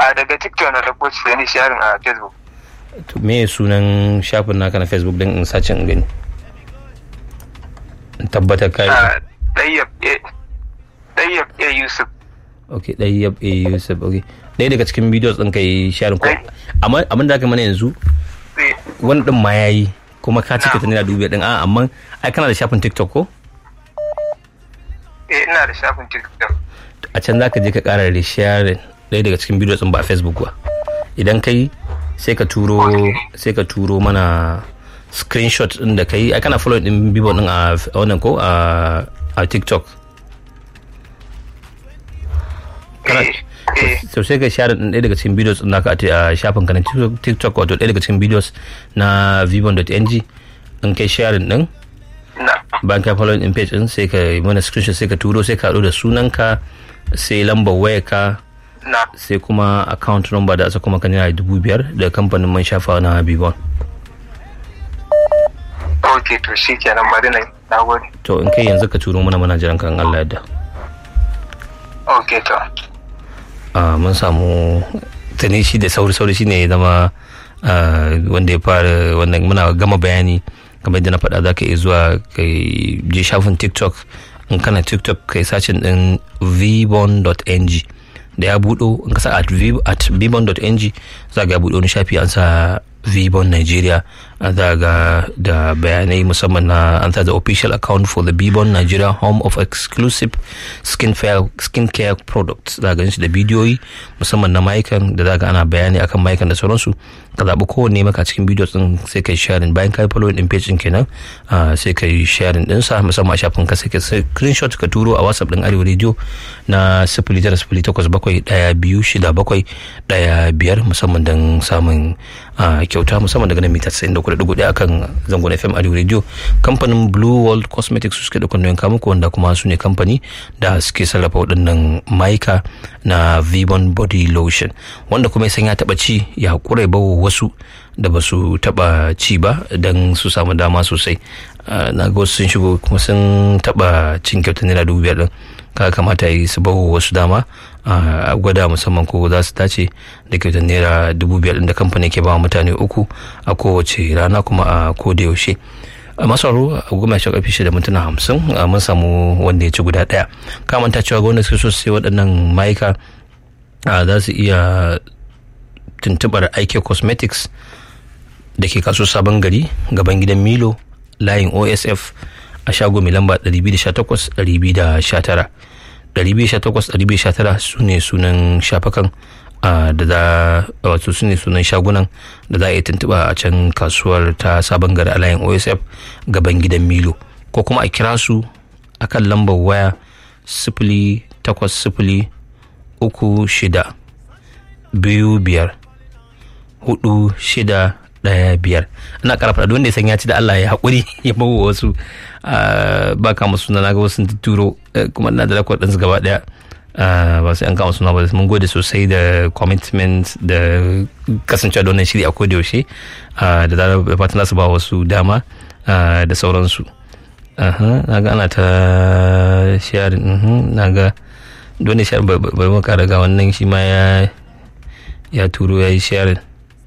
a daga tiktok na dauko shi sai ni sharing a facebook to me sunan shafin naka na facebook din in sace in gani in tabbatar kai a ɗayyab ɗayyab a yusuf ok ɗaya a yusuf ok ɗaya daga cikin videos ɗin kai sharing ko amma abin da aka mana yanzu Eh, wani ɗin ma yayi kuma ka cika ta naira dubu biyar ɗin a amma ai kana da shafin tiktok ko eh ina da shafin tiktok a can za ka je ka ƙara da sharing ɗaya daga cikin videos ɗin ba a facebook ba idan kai sai ka turo sai ka turo mana screenshot ɗin da kai ai kana follow ɗin bibo ɗin a a wannan ko a a tiktok Kana- eh eh so sai ka share ɗin ɗaya daga cikin videos ɗin naka a ti- a shafin ka na TikTok- tiktok wato ɗaya daga cikin videos na vibon.ng in kai sharing ɗin na bayan ka follow in page ɗin sai ka yi mana screenshot sai ka turo sai ka haɗu da sunanka sai lambar wayarka na sai kuma account number da asa kuma kan yana dubu biyar da kamfanin man shafa na bibon ok to shi kenan bari na yi. na gode to in kai yanzu ka turo mana mana jiran kan Allah yadda ok to Ah, mun samu tuni shi da sauri sauri shine ya zama ah, wanda ya fara wannan muna gama bayani kamar yadda na faɗa za ka iya zuwa ka je shafin tiktok in kana tiktok kai sacin din vbon.ng da ya buɗo in ka sa at v- at vbon.ng za ga ya buɗo wani shafi an sa vbon nigeria an za ga da bayanai musamman na an sa the official account for the vbon nigeria home of exclusive skin care, skin care products za ga shi da bidiyoyi musamman na mayukan da za ga ana bayani akan mayukan da sauransu ka zaɓi kowanne maka cikin bidiyo din sai kai sharing bayan ka yi following din page din kenan ah, sai ka yi sharing din sa musamman a shafin ka sai ka screenshot ka turo a whatsapp din arewa radio na sifili tara sifili takwas bakwai ɗaya biyu shida bakwai ɗaya biyar musamman don samun ah, kyauta musamman daga nan mita 94.1 akan zangon fm arewa radio kamfanin blue world cosmetics su suke da kwanon kamuku wanda kuma su ne kamfani da suke sarrafa waɗannan maika na vibon body lotion wanda kuma ya san ya taɓa ci ya haƙura ya bawa wasu da ba su taɓa ci ba don su samu dama sosai Ah, na ga wasu sun shigo kuma sun taɓa cin kyautar naira dubu biyar ɗin kaga kamata yi su bawa wasu dama a gwada musamman ko za su dace da kyautar naira dubu biyar ɗin da kamfanin ke ba mutane uku a kowace rana kuma a koda yaushe a masauro a goma sha karfi shida mintuna hamsin a mun samu wanda ya ci guda ɗaya kamanta cewa gwamnati suke so su sai waɗannan mayuka a za su iya tuntubar aike cosmetics da ke kaso sabon gari gaban gidan milo layin osf a shago mai lamba 218 219 218 su ne sunan shafakan ah, da za wato su ne sunan shagunan da za a yi tuntuɓa a can kasuwar ta sabon gari a layin osf gaban gidan milo ko kuma a kira su akan lambar waya sifili takwas sifili uku shida biyu biyar hudu shida daya biyar ina kara faɗa wanda ya san ya ci da Allah ya haƙuri ya bawa wasu ah, ba kama suna na ga wasu sun turo eh, kuma ina da lakwar ɗinsu gaba ɗaya Ah, ba sai an kama suna ba mun gode sosai da commitment da kasancewa da wannan shiri a koda yaushe ah, da zarar da fatan za su ba wasu dama ah, da sauransu Aha, na ga ana ta sharing mhm, na ga dole sharing bari mu kara ga wannan shi ma ya ya turo ya yi sharing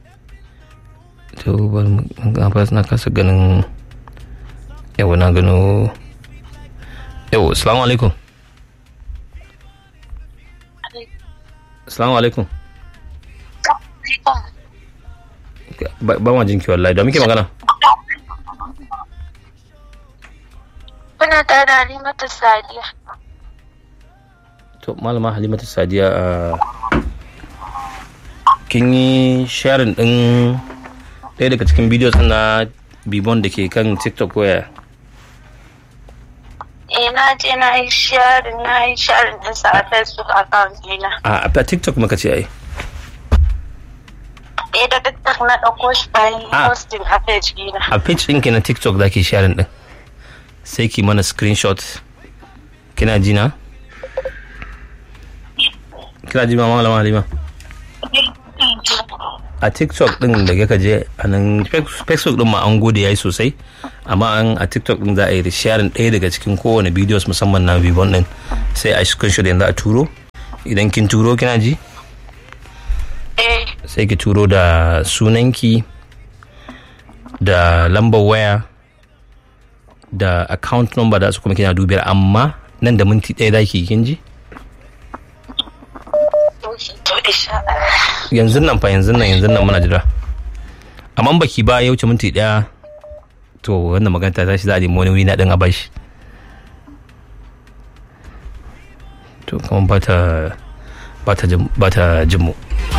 to bari mu ga fa na kasa ganin yawa na gano yawa assalamu alaikum assalamu alaikum ba ba ma jinki wallahi da muke magana Kuna tare da Halimatu Sadiya. to malama halimatu sadiya a kin yi sharing din ɗaya daga cikin videos na bibon da ke kan tiktok waya Eh na je na yi sharing na yi sharing ɗinsa a Facebook account ɗina. a a tiktok maka ce ai Eh da TikTok na ɗauko shi bayan Ah. posting a page ɗina. a page ɗinki na tiktok za ki sharing din sai ki mana screenshot kina ji na kina ji ma malama halima a tiktok din da ka je a nan facebook din ma an gode yayi sosai amma an a tiktok din za a yi sharing ɗaya daga cikin kowane videos musamman na vibon din sai a screenshot yanzu a turo idan kin turo kina ji eh sai ki turo da sunanki da lambar waya da account number da su kuma kina dubiyar amma nan da minti ɗaya za ki kin ji to insha Allah yanzu nan fa yanzu nan yanzu nan muna jira amma in baki ba ya wuce minti ɗaya to wannan magana ta tashi za a nemi wani wuri na ɗin a bashi to kuma ba ta ba ta jin ba ta jin mu